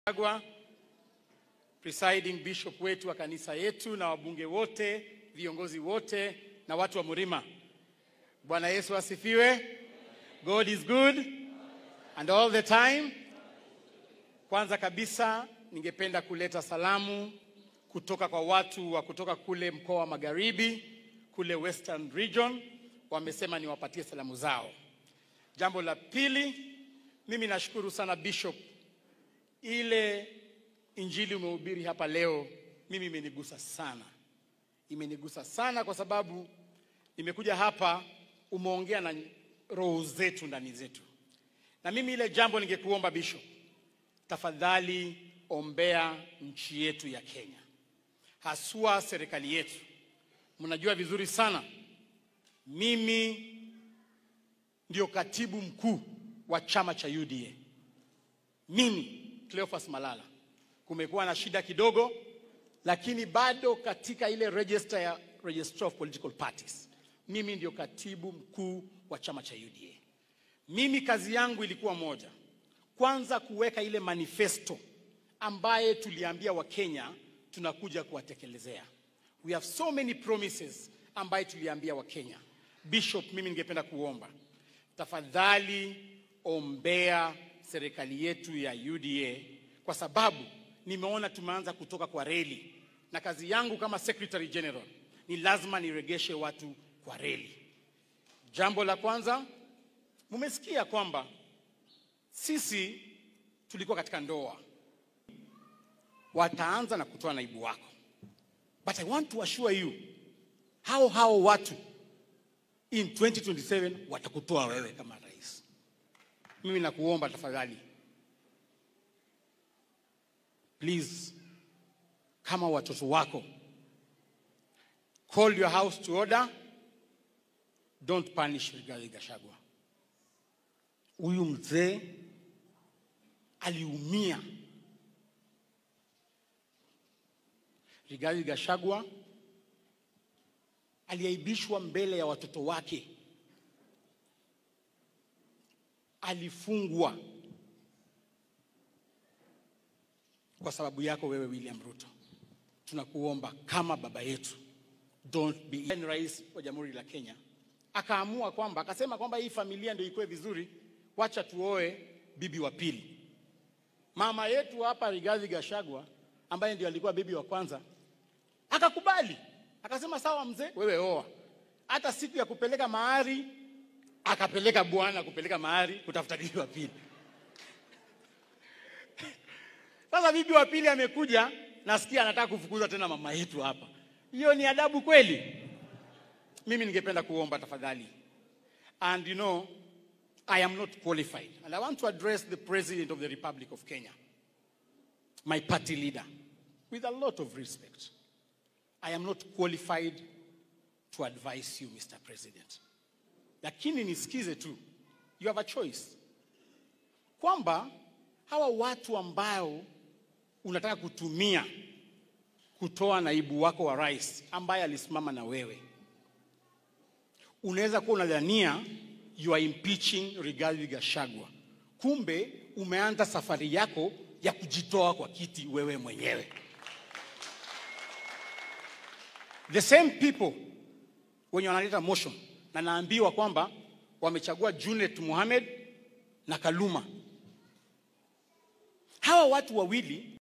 Agwa, presiding bishop wetu wa kanisa yetu na wabunge wote, viongozi wote na watu wa Murima. Bwana Yesu asifiwe. God is good and all the time. Kwanza kabisa ningependa kuleta salamu kutoka kwa watu wa kutoka kule mkoa wa Magharibi, kule Western Region, wamesema niwapatie salamu zao. Jambo la pili, mimi nashukuru sana Bishop, ile injili umehubiri hapa leo, mimi imenigusa sana, imenigusa sana kwa sababu nimekuja hapa, umeongea na roho zetu ndani zetu, na mimi ile jambo ningekuomba Bishop, tafadhali ombea nchi yetu ya Kenya, haswa serikali yetu. Mnajua vizuri sana mimi ndio katibu mkuu wa chama cha UDA. Mimi Cleophas Malala, kumekuwa na shida kidogo, lakini bado katika ile register ya Registrar of Political Parties, mimi ndio katibu mkuu wa chama cha UDA. Mimi kazi yangu ilikuwa moja, kwanza kuweka ile manifesto ambaye tuliambia Wakenya tunakuja kuwatekelezea. We have so many promises ambaye tuliambia Wakenya. Bishop, mimi ningependa kuomba tafadhali ombea serikali yetu ya UDA kwa sababu nimeona tumeanza kutoka kwa reli, na kazi yangu kama Secretary General ni lazima niregeshe watu kwa reli. Jambo la kwanza, mumesikia kwamba sisi tulikuwa katika ndoa, wataanza na kutoa naibu wako, but I want to assure you hao hao watu in 2027 watakutoa wewe kama rais. Mimi nakuomba tafadhali, please, kama watoto wako, call your house to order, don't punish Rigathi Gachagua. Huyu mzee aliumia. Rigathi Gachagua aliaibishwa mbele ya watoto wake, alifungwa kwa sababu yako wewe William Ruto. Tunakuomba kama baba yetu, don't be. Ni rais wa Jamhuri la Kenya akaamua kwamba akasema kwamba hii familia ndio ikuwe vizuri, wacha tuoe bibi wa pili. Mama yetu hapa Rigathi Gachagua ambaye ndio alikuwa bibi wa kwanza akakubali akasema sawa, mzee, wewe oa. Hata siku ya kupeleka mahari akapeleka bwana kupeleka mahari kutafuta bibi wa pili. Sasa bibi wa pili amekuja, nasikia anataka kufukuza tena mama yetu hapa. Hiyo ni adabu kweli? Mimi ningependa kuomba tafadhali, and you know I am not qualified and I want to address the President of the Republic of Kenya, my party leader, with a lot of respect. I am not qualified to advise you, Mr. President. Lakini nisikize tu, you have a choice, kwamba hawa watu ambao unataka kutumia kutoa naibu wako wa rais ambaye alisimama na wewe, unaweza kuwa unadhania you are impeaching Rigathi Gachagua, kumbe umeanza safari yako ya kujitoa kwa kiti wewe mwenyewe. The same people wenye wanaleta motion na naambiwa kwamba wamechagua Junet Mohamed na Kaluma. Hawa watu wawili